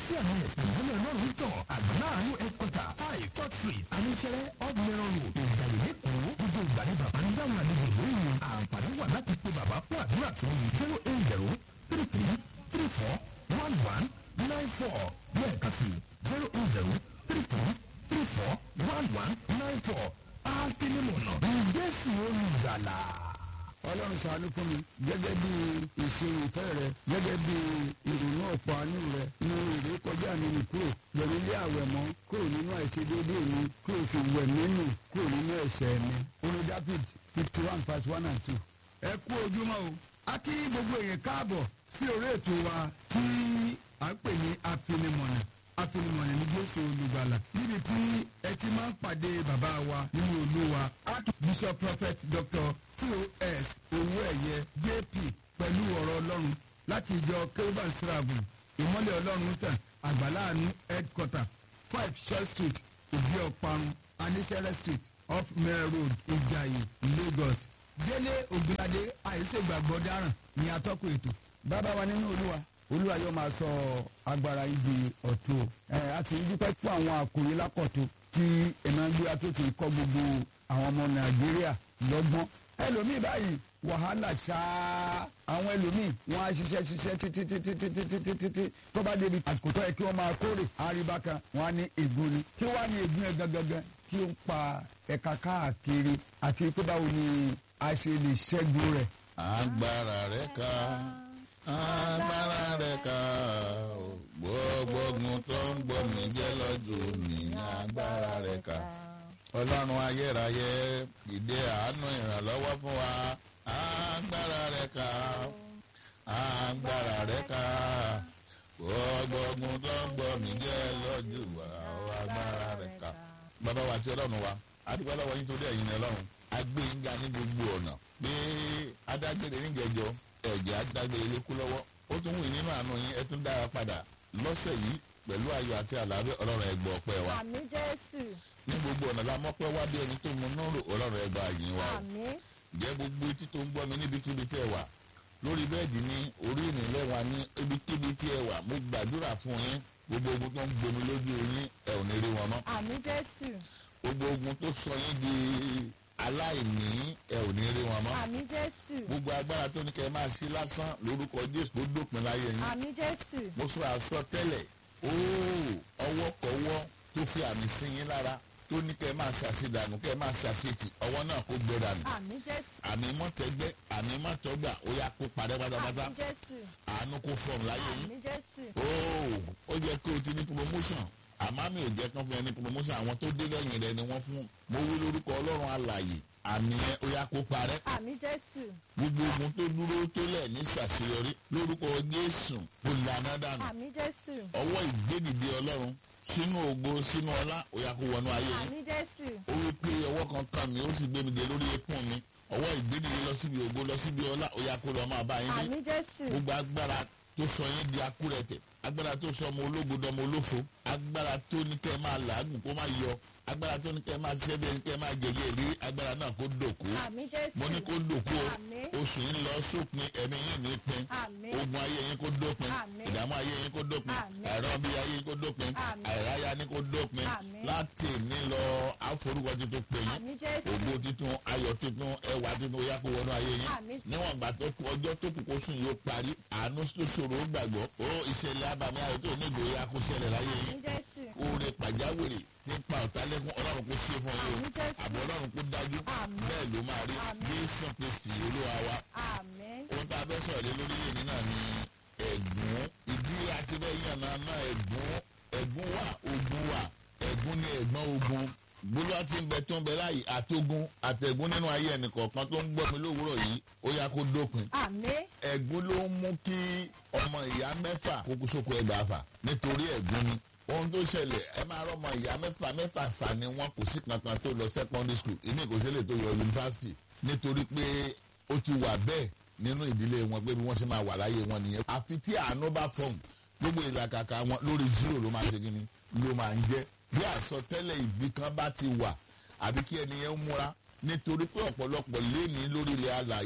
tí àwọn ẹ̀sìn ìmọ̀lẹ̀ ọlọ́run tàn àgbọ̀nláàánú ẹ̀kọ́tà five church street aníṣẹ́rẹ́ off mẹ́rọ̀ road ìgbàlè lẹ́kọ̀ọ́ gbogbo ìgbà ní bàbá ń dáhùn àlejò lóyún àǹfààní wà láti pe bàbá fún àdúrà tó yìí zero eight zero three three three four one one nine four lẹ́ẹ̀kan sí zero eight zero three three three four one one nine four àfinimọ̀nà ìgbésí olùgbàlà. ọlọ́run ṣàánú fún mi gẹ́gẹ́ bí ìṣirò ìfẹ́ rẹ gẹ́gẹ́ bí ìrònú ọ̀pọ̀ àánú rẹ ní èrè kọjá mi nì kúrò yẹ̀mí lé àwẹ̀ mọ́ kúrò nínú àìṣedéédé mi kúrò sì wẹ̀ nínú kúrò nínú ẹ̀ṣẹ̀ mi. orin david fifty one verse one and two. ẹ kú ojúmọ́ o a kí gbogbo èèyàn káàbọ̀ sí orí ètò wa tí à ń pè ní afinimọ̀nà afinimọ̀nà ní jésù olùgbàlà níbi tí ẹ ti máa ń pàdé bàbá wa nínú olúwa archbishop prophet dr tos owó ẹ̀yẹ jp pẹ̀lú ọ̀rọ̀ ọlọ́run láti ìjọ kérúbàn sírààbù ìmọ̀lẹ̀ ọlọ́run tàn àgbàláàánú headquarter five short street ìdí ọ̀parun aníṣẹ́rẹ́ street off mare road ìjàyè lagos délé ògùnládé àìsègbàgbọ́ dáràn ní atọ́kùn ètò bàbá wa nínú olúwa olúwa yóò máa sọ agbára ibi ọ̀tún o ẹ a sì ń dúpẹ́ fún àwọn àkòrí lákọ̀tún tí ìnágbéra tó ti kọ́ gbogbo àwọn ọmọ nàìjíríà lọ́gbọ́n ẹlòmíì báyìí wàhálà ṣáá àwọn ẹlòmíì wọn á ṣiṣẹ́ ṣiṣẹ́ títí títí títí títí títí tó bá débi àsìkò tó yẹ kí wọ́n máa kórè àríbá kan wọn á ní ègún ni kí wọ́n á ní ègún yẹn gangan kí ó ń pa ẹ̀ka káàkiri àti pé báwo ni a ṣe lè ṣẹ́gun rẹ̀. agbára rẹ ká agbára rẹ ká gbogbo ogun tó ń gbọ́ mi jẹ́ lọ́jọ́ mi agbára rẹ ká ọlọ́run ayérayé ìdè àánú ìrànlọ́wọ́ fún wa agbára rẹ ká agbára rẹ ká gbogbo ogun tó ń gbọ́ mi jẹ́ lọ́jọ́ wa agbára rẹ ká. bàbá wa àti ọlọ́run wa adúgbò lọ́wọ́ yín torí ẹ̀yin ọlọ́run agbẹ́yìnga ní gbogbo ọ̀nà pé adágbére níjẹjọ ẹ̀jẹ̀ adágbére lékú lọ́wọ́ ó tún wù nínú àánú yín ẹ tún dára padà lọ́sẹ̀ yìí pẹ̀lú ayọ̀ àti àlàáfíà ọlọ́run ẹgbọ́ ọpẹ́ wa àmì jésù ní gbogbo ọ̀nà la mọ́pẹ́ wá bí ẹni tó mu nọ́ọ̀rù ọlọ́run ẹgbà yín wa o àmì jẹ́ gbogbo etí tó ń gbọ́ mi níbikíbi tẹ́ ẹ wà lórí bẹ́ẹ̀dì ní orí ìrìnlẹ̀ wa ní ibikíbi tí ẹ wà mo gbàdúrà fún yín gbogbo ogun tó ń gbomi lójú yín ẹ ò ní rí wọn mọ́ àmì jésù gbogbo ogun tó sọ yín di aláìní ẹ ò ní rí wọn mọ́ àmì jésù gbogbo agbára tó ní kẹ́ ẹ máa ṣe lásán lórúkọ jésù tó dópin láyé yín àmì jésù mo sọ àsọtẹ́lẹ̀ óò ọwọ́kọ̀wọ́ tó fi àmì sí yín lára tó ní kẹ́ ẹ máa ṣàṣedànù kẹ́ ẹ máa ṣàṣetì ọwọ́ náà kó gbé dànù àmì jésù àmì mọ́tẹ́gbẹ́ àmì mọ́tọ́gbà ó yá kó parẹ́ pátápátá àmì jésù àánú kó fọ̀m láyé yín àmì jésù óò ó jẹ́ kó o ti ní promotion àmọ́ mi ò jẹ́ kán fún ẹ ní promotion àwọn tó dé lẹ́yìn rẹ ni wọ́n fún mo wí lórúkọ ọlọ́run alàyè àmì yẹn ó yá kó parẹ́ àmì jésù gbogbo ogun tó dúró tó lẹ̀ ní ṣàṣeyọrí lórúkọ jésù kò lànà dànù àmì jésù ọwọ́ ìgbédìde ọlọ́run sínú ògo sínú ọlá ó yá kó wọnú ayé yín àmì jésù ó wí pé ọwọ́ kan kàn mí ó sì gbé mi dé lórí ekún mi ọwọ́ ìgbédìde lọ síbi ògo lọ síbi ọlá ó yá kó lọ máa bá yín dé àmì jésù gbogbo agbára tó sọ yín di akúrẹ̀tẹ̀ agbára tó sọ ọmọ ológo dọmọ olófo agbára tó ní kẹ́ ẹ máa làágùn kó má yọ agbára tó ní kẹ́ ẹ máa ṣiṣẹ́ bí ẹni kẹ́ ẹ máa jẹjẹ ìrírí agbára náà kó dòkú àmì jésù mo ní kó dòkú o Àmín. oṣù yín lọ sópin ẹ̀mí yín ní pin Àmín. ogun ayé yín kó dópin Àmín. ìdààmú ayé yín kó dópin Àmín. ẹ̀rọ bí ayé yín kó dópin Àmín. àìráyá ní kó dópin Àmín. láti ní lọ àforúkọ tuntun pè yín àmì jésù ògo titun ayọ̀ titun ẹwà titun ó yá kó wọnú ayé yín Àmín. níwọ̀n ìgbà tó kù ọjọ́ tó kù kó sùn yóò parí àánú tó ṣòro ó gbàgbọ́ ó ìṣẹ̀lẹ̀ abàmì ayọ̀ tó nílò ó yá kó ṣẹlẹ̀ láyé àmì yín jésù oore pàjáwìrì tí ń pa ọ̀tá lẹ́kún ọlọ́run kó ṣe fún yín Àmín o Jésù. àbọ̀ ọlọ́run kó dájú Àmín. bẹ́ẹ̀ ló máa rí Àmín. jésù kristi olúwa wa àmì ohun tá a fẹ́ sọ̀rọ̀ lé lórí yìí náà ni ẹ̀gún ìdí àti bẹ́ẹ̀ yàn náà náà ẹ̀gún ẹ̀gún wà ogun wà ẹ̀gún ni ẹ̀gbọ́n ogun gbólóhà tí ń bẹ tó ń bẹ láàyè àtogun àtẹ̀gún nínú ayé ẹnìkọ̀ọ̀kan tó ń gbọ́ mi lówùúrọ̀ yìí ó yá kó dópin àmì ẹ̀gún ló ń mú kí ọmọ ìyá mẹ́fà kókó sóko ẹgbàá fà nítorí ẹ̀gún ni ohun tó ṣẹlẹ̀ ẹ máa rọ́mọ ìyá mẹ́fà mẹ́fà fà ni wọ́n kò sí kankan tó lọ secondary school ìmí kò sílẹ̀ tó yọ yunifásitì nítorí pé ó ti wà bẹ́ẹ̀ nínú ìdílé wọn pé bí wọ́n ṣe máa wà láyé wọn nìyẹn àfi tí àánú bá fọ̀hún gbogbo ìlàkàkà wọn lórí zero ló máa ṣe kí ni ló máa ń jẹ́ bí àsọtẹ́lẹ̀ ìbí kan bá ti wà àbí kí ẹni yẹn múra nítorí pé ọ̀pọ̀lọpọ̀ léèní lórí ilẹ̀ alàyè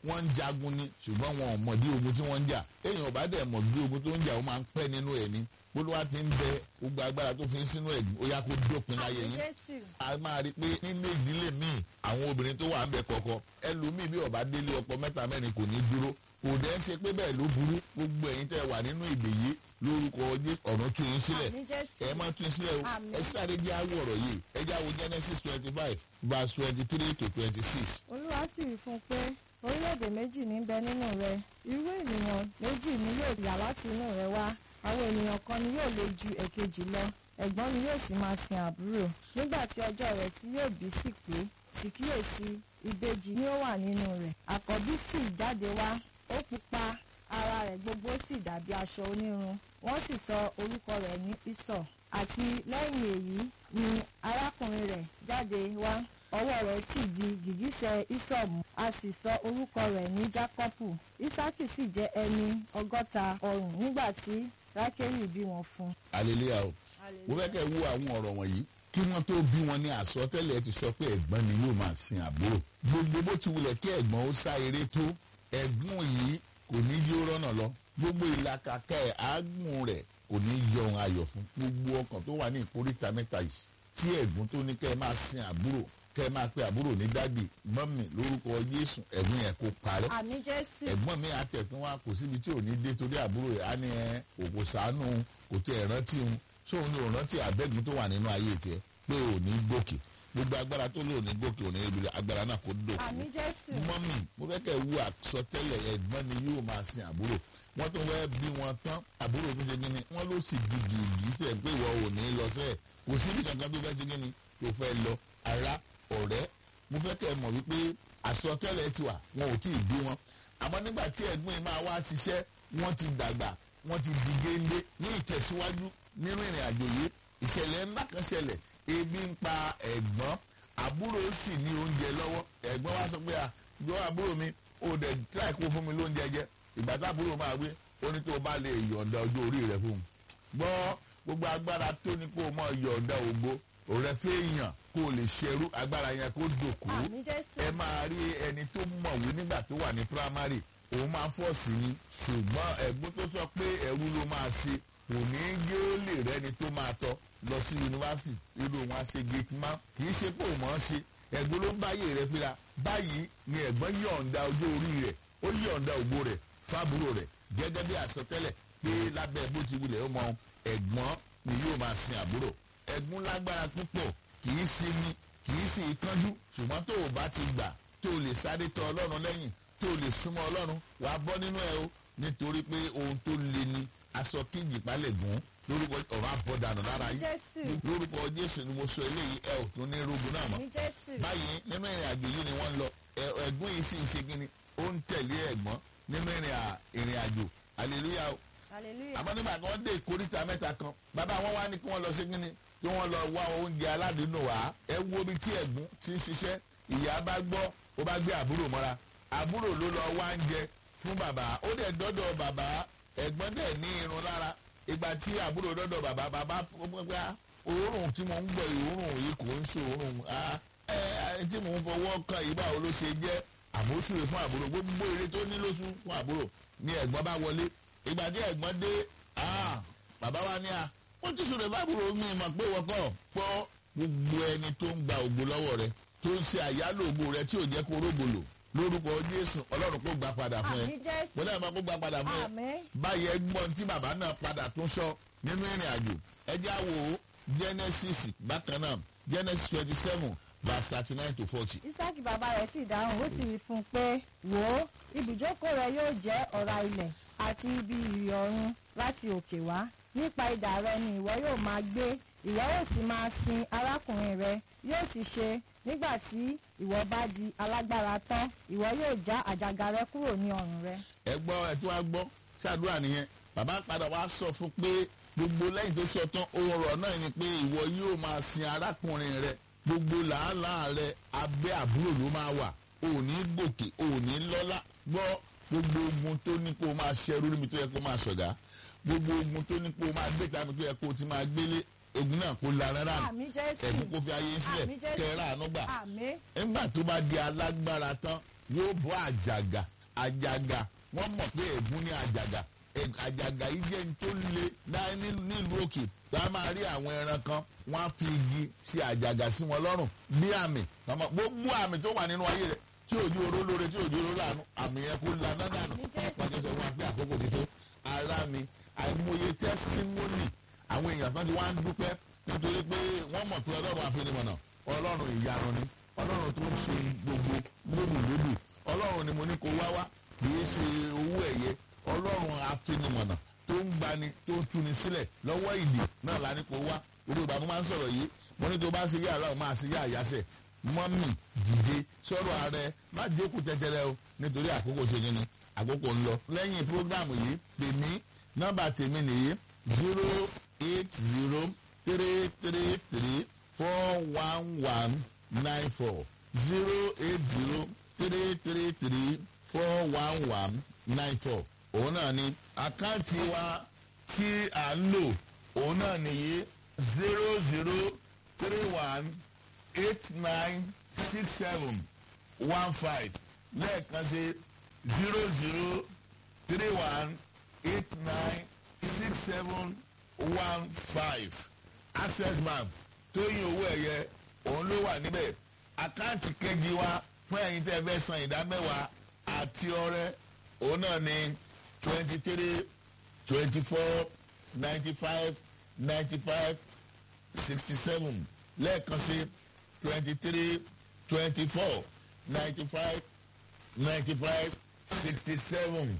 wọ́n ń jagun ni ṣùgbọ́n wọn ò mọ̀ bí ogun tí wọ́n ń jà èèyàn bá dẹ̀ mọ̀ bí ogun tó ń jà ó máa ń pẹ́ nínú ẹ̀ ni olúwa ti ń bẹ gbogbo agbára tó fi ń sínú ẹ̀gbìn ó yá kó dópin láyé àmì yín jésù a máa rí i pé nínú ìdílé míì àwọn obìnrin tó wà ń bẹ kọ̀ọ̀kan ẹlòmíì bí ọba délé ọkọ mẹ́ta mẹ́rin kò ní dúró kò dẹ́ ṣe pé bẹ́ẹ̀ ló burú gbogbo ẹ̀yin tẹ́ wà nínú ìdè yìí lórúkọ Jésù ọ̀run tún yín sílẹ̀ àmì jésù ẹ máa tún sílẹ̀ o Àmín. ẹ sáré jẹ́ àwọ̀ ọ̀rọ̀ yìí ẹ jẹ́ àwọ̀ Genesis twenty five verse twenty three to twenty six olúwa sì wí fún un pé orílẹ̀-èdè méjì ní bẹ nínú rẹ irú ènìyàn méjì ni yóò yà láti inú rẹ wá àwọn ènìyàn kan ni yóò le ju èkejì lọ ẹ̀gbọ́n ni yóò sì máa sin àbúrò nígbà tí ọjọ́ rẹ̀ tí yóò bí sì pé sì kíyèsí ìbejì ni ó wà nínú rẹ̀ àkọ́bí sì jáde wá ó pupa ara rẹ̀ gbogbo sì dàbí aṣọ onírun wọ́n sì sọ orúkọ rẹ̀ ní Ísọ̀ àti lẹ́yìn èyí ni arákùnrin rẹ̀ jáde wá ọwọ́ rẹ̀ sì di gìgísẹ̀ Ísọ̀mù a sì sọ orúkọ rẹ̀ ní Jákọ́pù Ísákì sì jẹ́ ẹni ọgọ́ta ọrùn nígbà tí Rákélì bí wọn fún un. hallelujah o mo fẹ́ kẹ́ ẹ wo àwọn ọ̀rọ̀ wọ̀nyí kí wọ́n tó bí wọn ní àsọtẹ́lẹ̀ ti sọ pé ẹ̀gbọ́n ni yóò máa sin àbúrò gbogbo bó ti wulẹ̀ kí ẹ̀gbọ́n ó sá eré tó ẹ̀gbọ́n yìí kò ní yí ó rọ́nà lọ gbogbo ìlàkàkà ẹ̀ àágùn rẹ̀ kò ní yọ ohun ayọ̀ fún gbogbo ọkàn tó wà ní ìkóríta mẹ́ta yìí tí ẹ̀gbọ́n tó ní kẹ́ ẹ máa sin àbúrò kẹ́ ẹ máa pe àbúrò ní dádì mọ́mì lórúkọ Jésù ẹ̀gbọ́n yẹn kó parẹ́ àmì Jésù ẹ̀gbọ́n mi àtẹ̀tún wa kò síbi tí ò ní dé torí àbúrò ẹ̀ á ní ẹ òkò sànú kò tí ẹ̀ rántí òun sóun ní òun rántí àbẹ́gun tó wà nínú ayé tiẹ̀ pé ò ní gòkè gbogbo agbára tó lò ní gòkè ò ní ibi agbára náà kò dòkè àmì Jésù mọ́mì mo fẹ́ kẹ́ ẹ wú àsọtẹ́lẹ̀ ẹ̀gbọ́n ni yóò máa sin àbúrò wọ́n tún wẹ́ bí wọn tán àbúrò tó ṣe kíni wọ́n ló sì gidi ìgísẹ̀ pé ìwọ ò ní lọ sẹ́ẹ̀ kò síbi kankan tó fẹ́ ṣe kíni tó fẹ́ lọ ara ọ̀rẹ́ mo fẹ́ kẹ́ ẹ mọ̀ wípé àsọtẹ́lẹ̀ ti wà wọn ò tí ì bí wọn àmọ́ nígbà tí ẹ̀gbọ́n yìí máa wá ṣiṣẹ́ wọ́n ti dàgbà wọ́n ti di géńdé ní ìtẹ̀síwájú nínú ìrìn àjò yìí ìṣẹ̀lẹ̀ ńlá kan ṣẹlẹ̀ ebi ń pa ẹ̀gbọ́n àbúrò sì ní oúnjẹ lọ́wọ́ ẹ̀gbọ́n wa sọ pé à jọ àbúrò mi ó dẹ̀ tíráì kó fún mi lóúnjẹ jẹ ìgbà tá àbúrò máa gbé ó ní tó o bá lè yọ̀ǹda ọjọ́ orí rẹ fún un gbọ́ gbogbo agbára tó ní kó o mọ̀ yọ̀ǹda ògbó òrẹ́ fẹ́ yàn kó o lè ṣerú agbára yẹn kó dòkú àmì Jésù ẹ máa rí ẹni tó mọ̀wé nígbà tó wà ní primary òun máa fọ́ọ̀sì ni ṣùgbọ́n ẹ̀gbọ́n tó sọ pé ẹ̀rú ló máa ṣe kò ní í gé ó lè rẹ́ni tó máa tọ́ lọ sí yunifásitì irú wọn á ṣe gate man kì í ṣe pé òun mọ̀ ọ́n ṣe ẹ̀gbọ́n ló ń báyé rẹ̀ fira báyìí ni ẹ̀gbọ́n yọ̀ǹda ọjọ́ orí rẹ̀ ó yọ̀ǹda ògbó rẹ̀ fábúrò rẹ̀ gẹ́gẹ́ bí àsọtẹ́lẹ̀ pé lábẹ́ bó ti wulẹ̀ ó mọ ẹ̀gbọ́n ni yóò máa sin àbúrò ẹ̀gbọ́n lágbára púpọ̀ kì í sinmi kì í sì kánjú ṣùgbọ́n tó o bá ti gbà tó o lè sáré tọ ọlọ́run lẹ́yìn tó o lè súnmọ́ ọlọ́run wà á bọ́ nínú ẹ o nítorí pé ohun tó le ni aṣọ kíjì palẹ̀ gùn lórúkọ ọ̀rọ̀ àbọ̀dànù lára yìí Jésù lórúkọ jésù ni mo sọ eléyìí ẹ ò tún ní rogun náà mọ́ àmì Jésù báyìí nínú ìrìn àjò yìí ni wọ́n ń lọ ẹ- ẹ̀gbọ́n yìí sì ń ṣe kíni ó ń tẹ̀lé ẹ̀gbọ́n nínú ìrìn à- ìrìn àjò hallelujah o hallelujah àmọ́ nígbà tí wọ́n dé ìkóríta mẹ́ta kan bàbá wọn wá ní kí wọ́n lọ ṣe kíni kí wọ́n lọ wá oúnjẹ aládùúnú wá ẹ wo ibi tí ẹ̀gbọ́n ti ń ṣiṣẹ́ ìyá bá gbọ́ ó bá gbé àbúrò mọ́ra àbúrò ló lọ wá oúnjẹ fún bàbá ó dẹ̀ dọ́dọ̀ bàbá ẹ̀gbọ́n dẹ̀ ní irun lára ìgbà tí àbúrò dọ́dọ̀ bàbá bàbá fún pé ah, òórùn tí mo ń gbọ́ òórùn yìí kò ń ṣe òórùn ah, ẹ ẹ tí mò ń fọwọ́ kan yìí báwo ló ṣe jẹ́ àmóṣúre fún àbúrò gbogbo eré tó ní lóṣù fún àbúrò ni ẹ̀gbọ́n bá wọlé ìgbà tí ẹ̀gbọ́n dé ah, bàbá wa ní a wọ́n ti sọ̀rọ̀ ìbáàbúrò mi mọ̀ pé wọ́kọ̀ pọ́ gbogbo ẹni tó ń gba ògbó lọ́wọ́ rẹ tó ń ṣe àyálò ògbó rẹ tí ò jẹ́ kó rógbòlò lórúkọ Jésù Ọlọ́run kó gbà padà fún ẹ àmì Jésù wọ́n náà máa kó gbà padà fún ẹ àmì báyìí ẹgbọ́n tí bàbá náà padà tún sọ nínú ìrìn àjò ẹjẹ́ àwò Genesis bákan náà Genesis twenty seven verse thirty nine to forty. Ísákì bàbá rẹ̀ sì dáhùn ó sì wí fún un pé wò ó ibùjókòó rẹ yóò jẹ́ ọ̀rá ilẹ̀ àti ibi ìrì ọ̀run láti òkè wá nípa idà rẹ ni ìwọ yóò máa gbé ìwọ yóò sì máa sin arákùnrin rẹ yóò sì ṣe nígbà tí ìwọ bá di alágbára tán ìwọ yóò já àjàgà rẹ kúrò ní ọrùn rẹ. ẹ gbọ́ ẹ tó wá gbọ́ ṣàdúrà nìyẹn bàbá padà wá sọ fún pé gbogbo lẹ́yìn tó sọ tán ọ̀rọ̀ náà ni pé ìwọ yóò máa sin arákùnrin rẹ gbogbo làálàá rẹ abẹ́ àbúrò ló máa wà ò ní gòkè ò ní lọ́lá gbọ́ gbogbo ogun tó ní kó o máa ṣẹrú níbi tó yẹ kó o máa ṣọ̀gá gbogbo ogun tó ní kó o máa gbé tàbí tó yẹ kó o ti máa gbélé ogun náà kó la rárá àmì Jésù ẹ̀bùn kó fi ayé sílẹ̀ Àmín Jésù. kẹ́rẹ́ àánú gbà àmì nígbà tó bá di alágbára tán yóò bọ́ àjàgà àjàgà wọ́n mọ̀ pé ègún ní àjàgà Ẹ̀- àjàgà yìí jẹ́ ní tó le dá- ní- nílùú òkè tá a máa rí àwọn ẹran kan wọ́n á fi igi ṣe àjàgà sí wọn lọ́rùn bí àmì Tọ́mọ- gbogbo àmì tó wà nínú ayé rẹ̀ tí òjò oró lóore tí òjò oró lànà àmì yẹn kó laná dànù wọ́n ti sọ fún wa pé àkókò ti tó ara mi àìmọye tẹ́símọ́nì àwọn èèyàn tán ti wá ń dúpẹ́ nítorí pé wọ́n mọ̀ pé ọlọ́run àfinimọ̀nà ọlọ́run ìyanu ni ọlọ́run tó ń ṣe gbogbo lódùlódù ọlọ́run ni mo ní kó wá wá kì í ṣe owó ẹ̀yẹ ọlọ́run àfinimọ̀nà tó ń gbani tó ń tuni sílẹ̀ lọ́wọ́ ìdè náà la ní kó wá gbogbo ìgbà mo máa ń sọ̀rọ̀ yìí mo ní tó bá ṣe yá aláwọ̀ máa ṣe yá àyàsẹ̀ mọ́mì dìde sọ̀rọ̀ ààrẹ má jókòó tẹ́tẹ́rẹ́ o nítorí àkókò ṣe ni ni àkókò ń lọ lẹ́yìn prógrámù yìí pè mí nọ́mbà tèmi nìyí zero eight zero three three three four one one nine four zero eight zero three three three four one one nine four òun náà ni àkáǹtì wa tí à ń lò òun náà nìyí zero zero three one eight nine six seven one five lẹ́ẹ̀kan sí zero zero three one eight nine six seven one five access bank tóyìn owó ẹ̀yẹ òun ló wà níbẹ̀ àkáǹtì kejì wa fún ẹ̀yin tẹ́ ẹ fẹ́ san ìdá mẹ́wàá àti ọrẹ òun náà ní twenty three twenty four ninety five ninety five sixty seven lẹ́ẹ̀kan sí twenty three twenty four ninety five ninety five sixty seven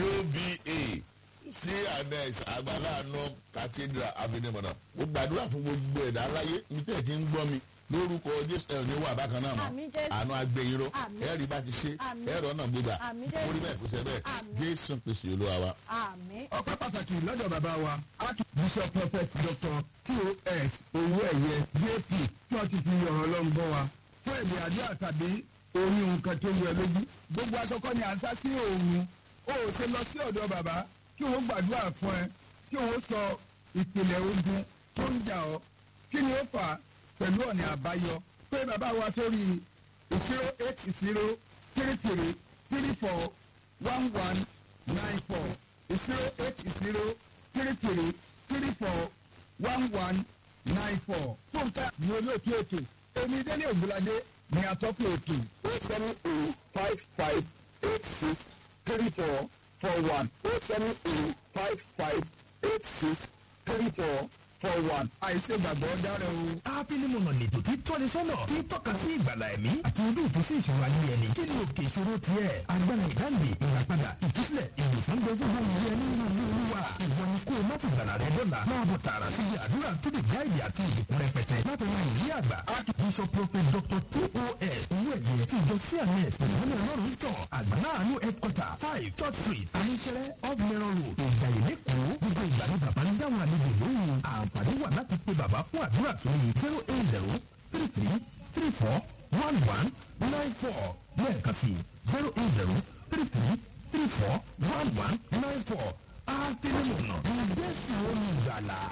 uba sí anes agbalaano cathedral avenue mo gbàdúrà fún gbogbo ẹ̀dá aláyé ní tẹ̀ tí ń gbọ́ mi lórúkọ jésù ẹ̀ ní wà bákan náà mọ́ Àmín Jésù. àánú agbẹ̀yìnrò Àmín. ẹ̀rí bá ti ṣe Àmín. ẹ̀rọ náà gbégbà Àmín Jésù. orí bẹ́ẹ̀ kò sẹ́ bẹ́ẹ̀ Àmín. jésù pèsè olúwa wa. àmín ọpẹ́ pàtàkì lọ́dọ̀ bàbá wa archbishop prophet dr tos owó ẹ̀yẹ jp tí wọ́n ti fi ọ̀rọ̀ ọlọ́run bọ́ wa fún èdè àdúrà tàbí orí nǹkan tó yẹ lójú gbogbo aṣọ kọ́ ni à ń sá sí òòrùn ó ò ṣe lọ sí ọ̀dọ̀ bàbá kí òun gbàdúrà fún ẹ kí òun sọ ìpìlẹ̀ ogun tó ń jà ọ́ kí ni ó fà á pẹ̀lú ọ̀nà àbáyọ pé bàbá wa sórí zero eight zero three three three four one one nine four zero eight zero three three three four one one nine four. fúnkẹ́ ni olóòtú ètò èmi délé ògúnládé ni atọ́kùn ètò. o seven o five five eight six three four four one o seven o five five eight six three four four one. àìsè gbàgbọ́ dára o. ápílímọ̀nà lètò tí tọ́ni sọ́nà tí tọ́ka sí ìgbàlà ẹ̀mí àti ojú ìtúsí ìṣòro ayé ẹni kí ni òkè ìṣòro tiẹ̀ agbára ìdáǹdè ìràpadà ìtúsílẹ̀ ìwòsàn gbogbo wọn ní ẹni nínú ilé olúwa ìwọ ni kó o má fi gbàlà rẹ dọ́là máa bọ̀ tààrà sí ibi àdúrà tó lè gáàdì àti ìdìkún rẹpẹtẹ láti ran ìrí àgbà archbishop prophet dr tos owó ẹ̀yẹ tí ìjọ cns ìwọ́n ọlọ́run tàn àgbàláàánú headquarter five church street aníṣẹ́rẹ́ off mẹ́rọ̀ road ìgbàyè lẹ́kọ̀ọ́ gbogbo ìgbà ni bàbá ń dáhùn àlejò lóhùn àǹfààní wà láti pe bàbá fún àdúrà tó yẹ zero eight zero three three three four one one nine four lẹ́ẹ̀kan sí zero eight zero three three three four one one nine four àfẹnumọ̀nà ìgbésí olùgbàlà.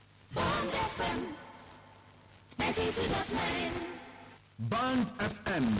Bond FM 92.9. band fm